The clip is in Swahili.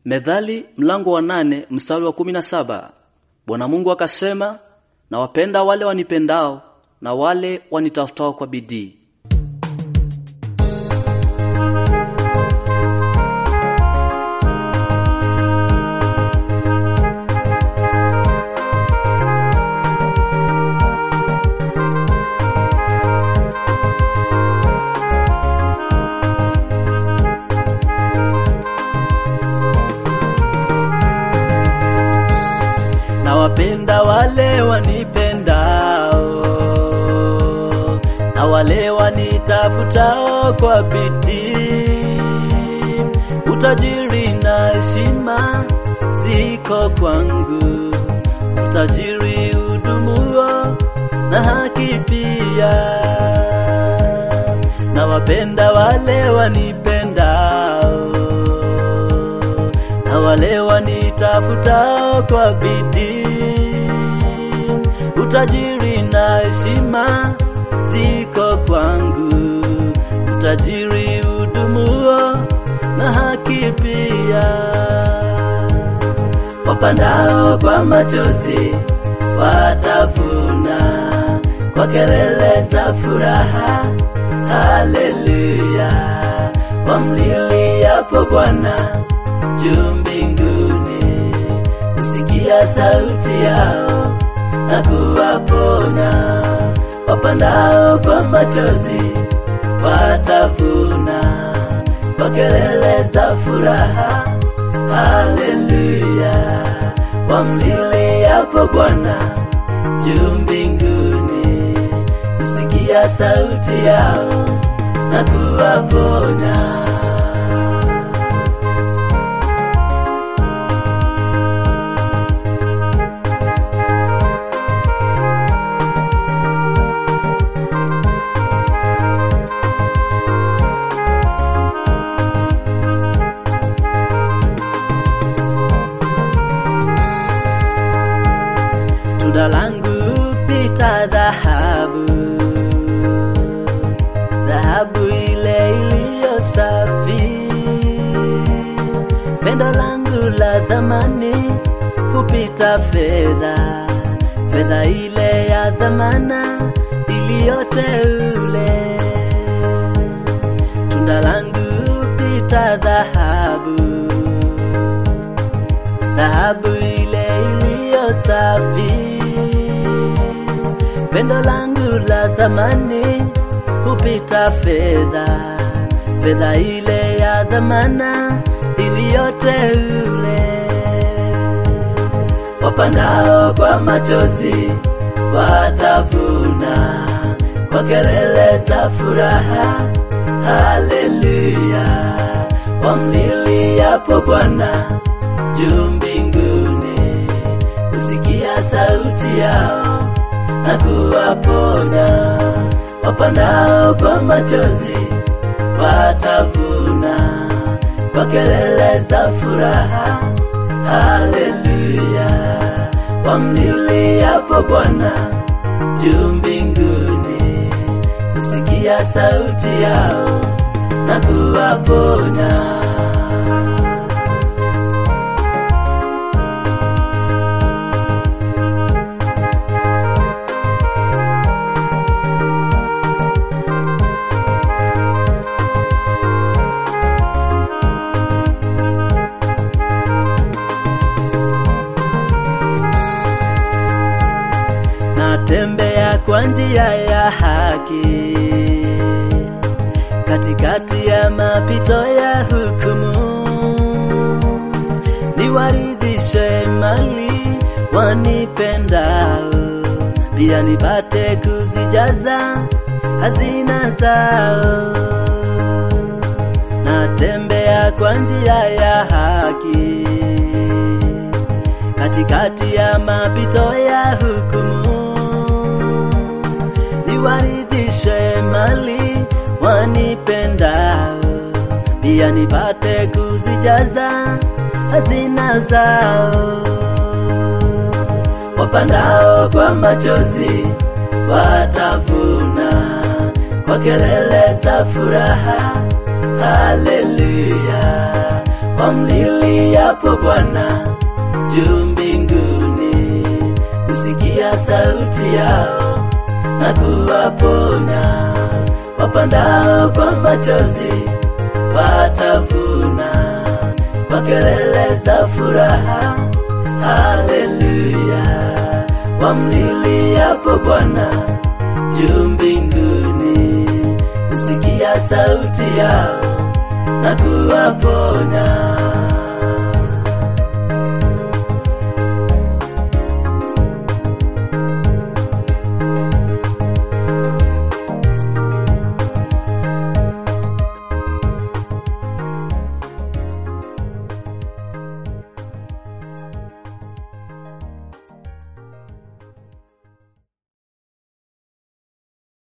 Methali mlango wa nane mstari wa kumi na saba. Bwana Mungu akasema, na wapenda wale wanipendao na wale wanitafutao kwa bidii. na wapenda wale wanipendao na wale wanitafutao kwa bidii. Utajiri na heshima ziko kwangu, utajiri udumuo na haki pia. Na wapenda wale wanipendao na wale wanitafutao kwa bidii. Utajiri na heshima ziko kwangu, utajiri udumuo na haki pia. Wapandao kwa machozi watavuna kwa kelele za furaha, haleluya. Wamliliapo Bwana juu mbinguni, usikia sauti yao na kuwaponya. Wapandao kwa machozi watavuna kwa kelele za furaha, haleluya. Wamliliapo Bwana juu mbinguni, usikia sauti yao na kuwaponya. tunda langu pita dhahabu, dhahabu ile iliyo safi. Pendo langu la dhamani hupita fedha, fedha ile ya dhamana iliyoteule. Tunda langu pita dhahabu, dhahabu ile iliyo safi. Pendo langu la thamani hupita fedha, fedha ile ya dhamana iliyoteule. Wapandao kwa machozi watavuna kwa kelele za furaha, haleluya. Wamliliapo Bwana juu mbinguni, usikia sauti yao na kuwaponya. Wapandao kwa machozi watavuna kwa kelele za furaha, haleluya. Wamliliapo Bwana juu mbinguni, usikia sauti yao na kuwaponya. natembea kwa njia ya haki katikati ya mapito ya hukumu, niwaridhishe mali wanipendao, pia nipate kuzijaza hazina zao. Natembea kwa njia ya haki katikati ya mapito ya hukumu, niwaridhishe mali wanipendao, pia nipate kuzijaza hazina zao. Wapandao kwa machozi watavuna kwa kelele za furaha, haleluya. wamliliapo Bwana juu mbinguni, kusikia sauti yao na kuwaponya. Wapandao kwa machozi watavuna kwa kelele za furaha. Haleluya, wamliliapo Bwana juu mbinguni, kusikia sauti yao na kuwaponya.